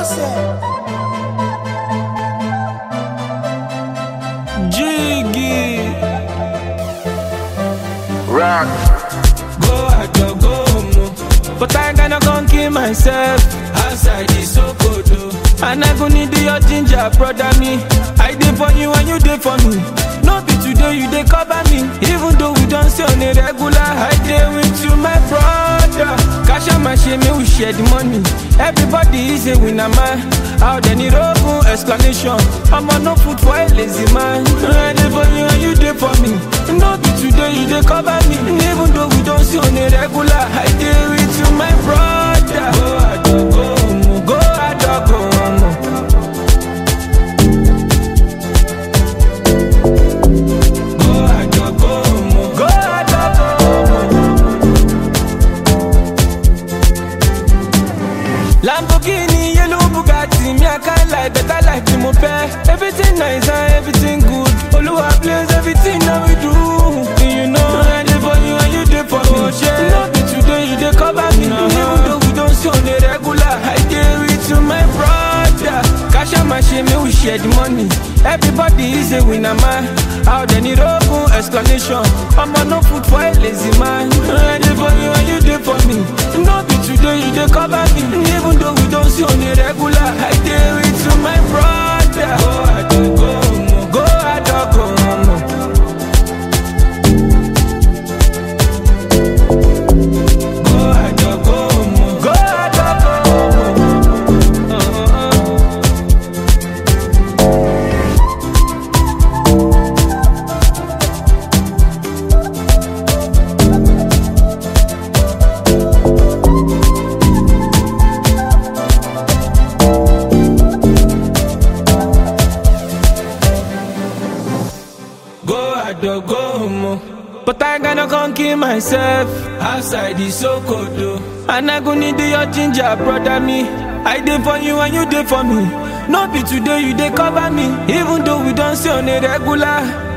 Jiggy. Rock. Go out, go, go home. oh. But I gonna gon' kill myself outside the Sokoto. And I go need your ginger, brother me. I did for you and you did for me. No be today you dey cover me. Even though we don't see on a regular, I dey with you, my brother. Cash out my shame, we share the money. Everybody is a winner, man. Out there need open explanation. I'm on no food for a lazy man. I dey for you and you dey for me. No be today you dey cover me. Even though we don't see on a regular, I dey with you, my brother. Go ado, go home, go ado, go home. Go ado, go home, go ado, go home. Lamborghini, yellow Bugatti, me I can't lie, better life ni mo fẹ́. Everything nice and everything good. Olúwa bless everything that we do. You know I dey for you and you dey for me. No be today you dey cover me. Even though we don't see on a regular, I dey with you, my brother. Cash out my shame, make we share the money. Everybody is a winner, man. Out there need open explanation. I'm on no food for a lazy man. I dey for you and you dey for me. No be today you dey cover me. Even though we don't see on a regular, I dey with you, my brother. Go ado, go home, go ado, go home. Go ado, go home, go ado, go home. Uh-uh. Go ado, go home. But I gonna come kill myself outside the Sokoto. And I go need your ginger, brother me. I did for you and you did for me. No be today you dey cover me. Even though we don't see on a regular.